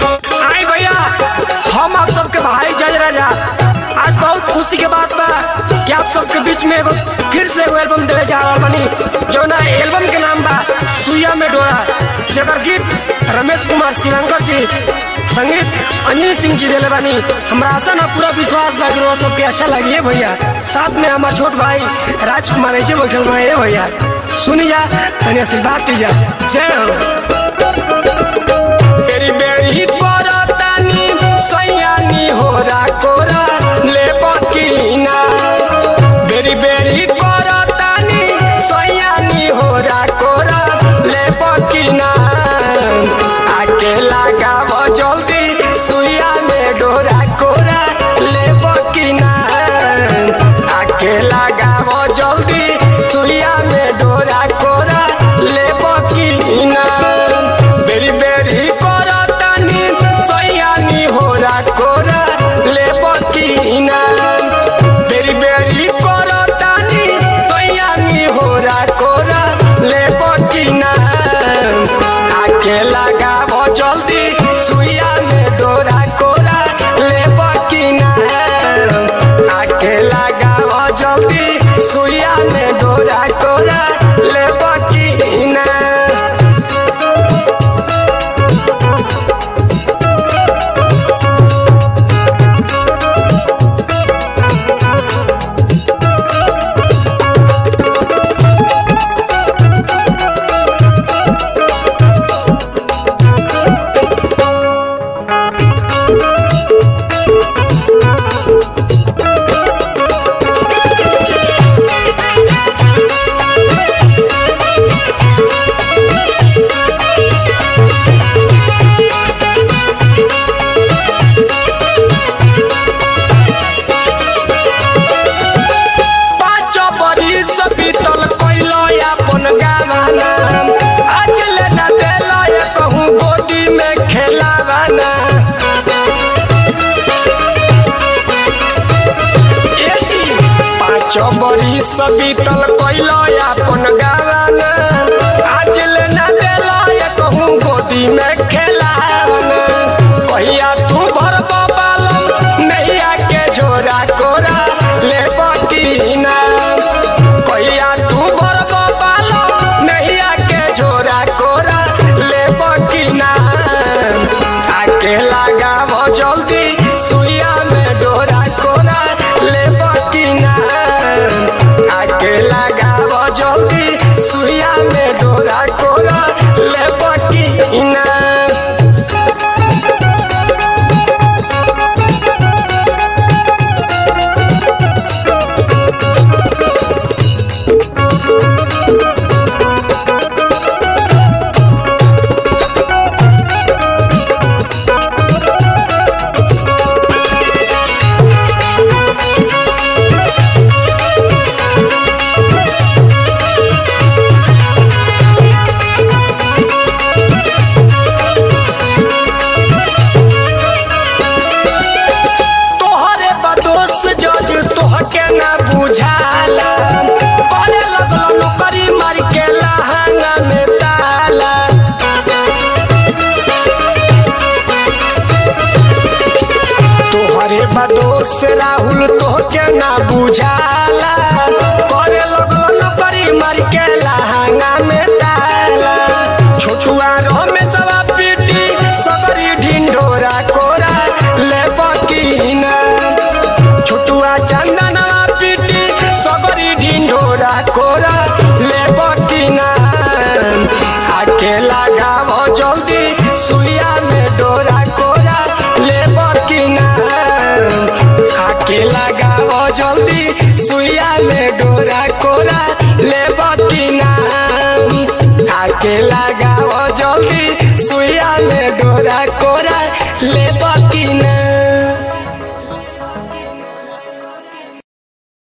आई भैया हम आप सबके भाई जज राजा आज बहुत खुशी के बात बा कि आप सबके बीच में एगो फिर से एगो एल्बम देवे जा रहल बानी जौना एल्बम के नाम बा सुइया में डोरा जेकर गीत रमेश कुमार श्रीलंकर जी संगीत अंजलि सिंह जी देले बानी हमरा आशा ना पूरा विश्वास बा कि रोज सबके अच्छा लगी है भैया साथ में हमार छोट भाई राजकुमार जी बैठल बा ए भैया सुनी जा तनी आशीर्वाद दीजा जय हो बेरी बेरी परतानी सैयानी होरा कोरा ले बकीना बेरी बेरी परतानी सैयानी होरा कोरा ले बकीना आके लगाव जल्दी सुइया में डोरा कोरा ले बकीना आके लगाव जल्दी सुइया में डोरा कोरा ले बकीना बेरी बेरी करतानी सैयानी होरा कोरा ले बकीना बेरी बेरी करतानी सैयानी होरा कोरा ले बकीना आके लगाव जल्दी सुइया में डोरा कोरा ले बकीना आके लगाव जल्दी सुइया में डोरा कोरा ले बकीना पाँच बरिस बीतल कैलो अपन गावाना आज ले न देलो ये कहूँ गोदी में खेलावाना ए जी पाँच बरिस बीतल कैलो अपन गावाना आज ले न देलो ये कहूँ गोदी में खेलावाना कहिया तू भर बालम नैया के झोरा कोरा ले बकीना कहिया तू भर बालम नैया के झोरा कोरा ले बकीना आके लगाव जल्दी सुइया में डोरा कोरा ले बकीना आके लगाव जल्दी सुइया में डोरा कोरा ले बकीना तोहरे बदोस जज तोहके ना बुझाला करे लगलो नौकरी मार के लहंगा में ताला तोहरे बदोस राहुल तोहके ना बुझाला करे लगलो नौकरी मार के लहंगा में ताला छोछुआ रो में सवा पीटी सबरी ढिंढोरा कोरा ले बकीना छोटुआ चंदनवा पीटी सबरी ढिंढोरा कोरा ले बकीना आके लगाव जल्दी सुइया में डोरा कोरा ले बकीना आके लगाव जल्दी सुइया में डोरा कोरा ले बकीना आके लगाव जल्दी सुइया में डोरा कोरा ले बकीना